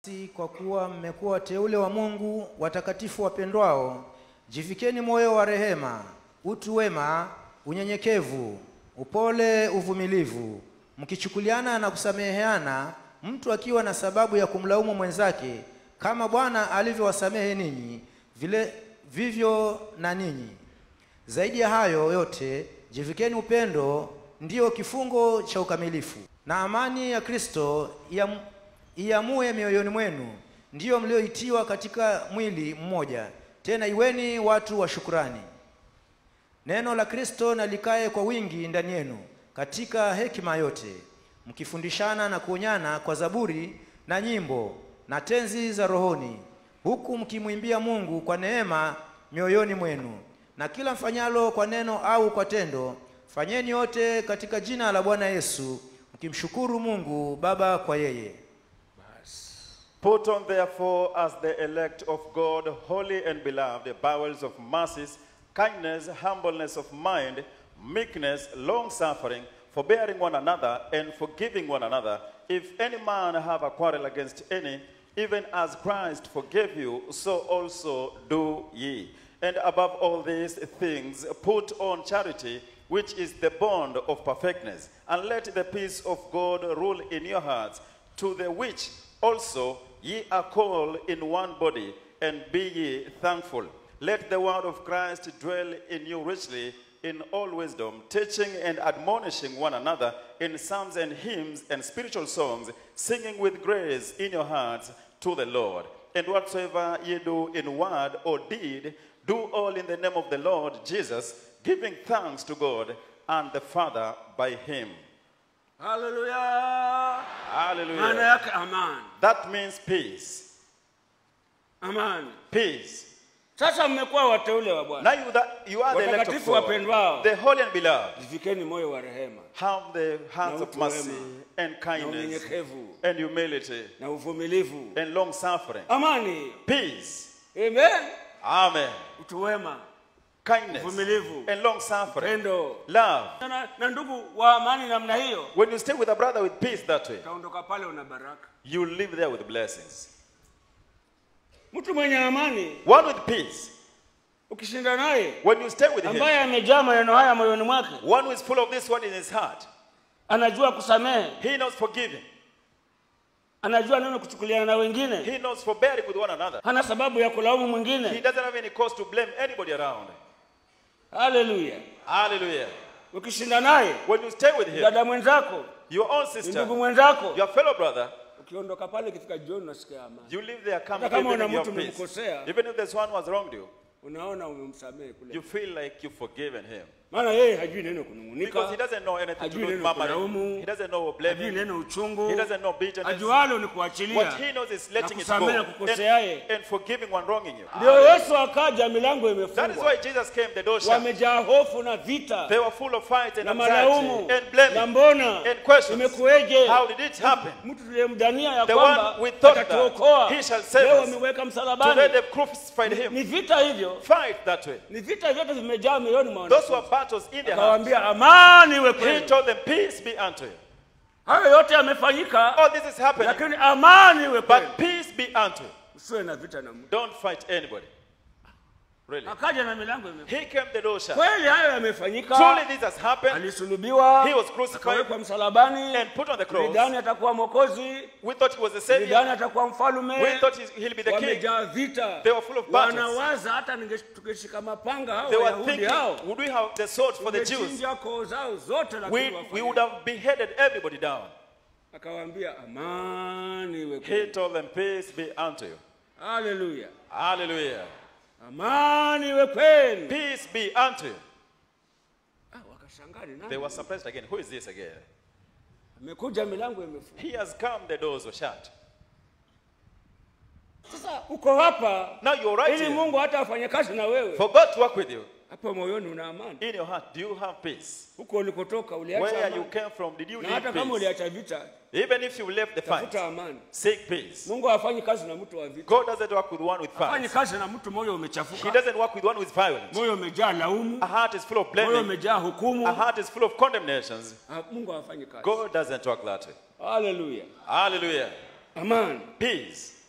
Si kwa kuwa mmekuwa wateule wa Mungu, watakatifu wapendwao, jivikeni moyo wa rehema, utu wema, unyenyekevu, upole, uvumilivu, mkichukuliana na kusameheana, mtu akiwa na sababu ya kumlaumu mwenzake, kama Bwana alivyowasamehe ninyi, vile vivyo na ninyi. Zaidi ya hayo yote, jivikeni upendo, ndiyo kifungo cha ukamilifu, na amani ya Kristo iam- iamue mioyoni mwenu, ndiyo mlioitiwa katika mwili mmoja, tena iweni watu wa shukurani. Neno la Kristo na likae kwa wingi ndani yenu katika hekima yote, mkifundishana na kuonyana kwa zaburi na nyimbo na tenzi za rohoni, huku mkimwimbia Mungu kwa neema mioyoni mwenu. Na kila mfanyalo kwa neno au kwa tendo, fanyeni yote katika jina la Bwana Yesu, mkimshukuru Mungu Baba kwa yeye. Put on therefore as the elect of God, holy and beloved, bowels of mercies, kindness, humbleness of mind, meekness, long suffering, forbearing one another, and forgiving one another. If any man have a quarrel against any, even as Christ forgave you, so also do ye. And above all these things, put on charity, which is the bond of perfectness. And let the peace of God rule in your hearts, to the which also ye are called in one body, and be ye thankful. Let the word of Christ dwell in you richly in all wisdom, teaching and admonishing one another in psalms and hymns and spiritual songs, singing with grace in your hearts to the Lord. And whatsoever ye do in word or deed, do all in the name of the Lord Jesus, giving thanks to God and the Father by him. haleluya maana Hallelujah. yake amani That means peace. amani Peace. sasa mmekuwa wateule wa bwana Now you, that, you are the elect of Watakatifu God, wapendwao. the holy and beloved. jivikeni moyo wa rehema Have the hearts Na of utu mercy wema. and na kindness unyenyekevu and humility na uvumilivu and long suffering. amani Peace. amen Amen. utu wema Kindness Uvumilivu. and long suffering. pendo Love. na, na ndugu wa amani namna hiyo When you stay with a brother with peace that way, utaondoka pale una baraka you live there with blessings. mtu mwenye amani One with peace. ukishinda naye When you stay with him, ambaye amejaa maneno haya moyoni mwake one who is full of this one in his heart, anajua kusamehe he knows forgiving. anajua neno kuchukuliana na wengine He knows forbearing with one another. hana sababu ya kulaumu He mwingine doesn't have any cause to blame anybody around. haleluya Hallelujah. ukishinda naye When you stay with him, dada mwenzako your own ni ndugu sister, mwenzako your fellow brother, ukiondoka pale ikifika jioni unasikia amani you live there, come Hata kama even una in your mtu peace. umemkosea. Even if there's one who has wronged you, unaona umemsamehe kule you feel like you've forgiven him. maana yeye hajui neno Because he kunung'unika doesn't know anything to Hajui do with neno murmuring. kulaumu. He doesn't know hajui blaming. neno uchungu He doesn't know bitterness. ajualo ni What kuachilia he knows is na letting it go kusamehe and, kukoseaye and forgiving one wronging you. ndio yesu akaja milango That is imefungwa why Jesus came, the door shut. wamejaa hofu na vita They were full of fight and na anxiety malaumu and na blaming mbona and questions. imekuweje How did it happen? mtu tuliyemdania ya The kwamba one we thought that atatuokoa he shall save leo us. wameweka Today msalabani they've crucified him. ni vita hivyo Fight that way. ni vita vyote vimejaa mioyoni mwa Those wanafunzi. were battles in their hearts. akawaambia amani iwe He kwenu told them, Peace be unto you. hayo yote yamefanyika All this is happening, lakini amani iwe kwenu but peace be unto you. usiwe na vita na mtu Don't fight anybody. Really. akaja na milango imefungwa He came the door shut. kweli hayo yamefanyika Truly this has happened. alisulubiwa He was crucified akawekwa msalabani and put on the cross. lidani atakuwa mwokozi We thought he was the savior. lidani atakuwa We mfalume thought he's- he'll be the king. wamejaa vita They were full of battles. wanawaza hata ninge- tungeshika mapanga hao They were wayahudi thinking, hao would we have the sword for the Jews? tungechinja koo zao zote lakini We, we wafanye. would have beheaded everybody down. akawaambia amani iwe He kwenu told them, Peace be unto you. haleluya Hallelujah. amani iwe kwenu Peace be unto you. Ah, wakashangaa ni They nani were surprised again. Who is this again? amekuja milango imefungwa He has come, the doors were shut. sasa uko hapa Now you're right ili here. mungu hata afanye kazi na wewe For God to work with you. hapa moyoni una amani In your heart, do you have peace? huko ulikotoka uliacha Where you amani came from, did you na need hata kama peace? uliacha vita Even if you left the fight, tafuta amani seek peace. mungu hafanyi kazi na mtu wa vita God doesn't work with one with hafanyi fight. kazi na mtu moyo He umechafuka doesn't work with one with violence. moyo umejaa laumu A heart is full of moyo blaming. umejaa A hukumu heart is full of condemnations. Ah, mungu hafanyi kazi God doesn't work that way. haleluya Hallelujah. amani peace,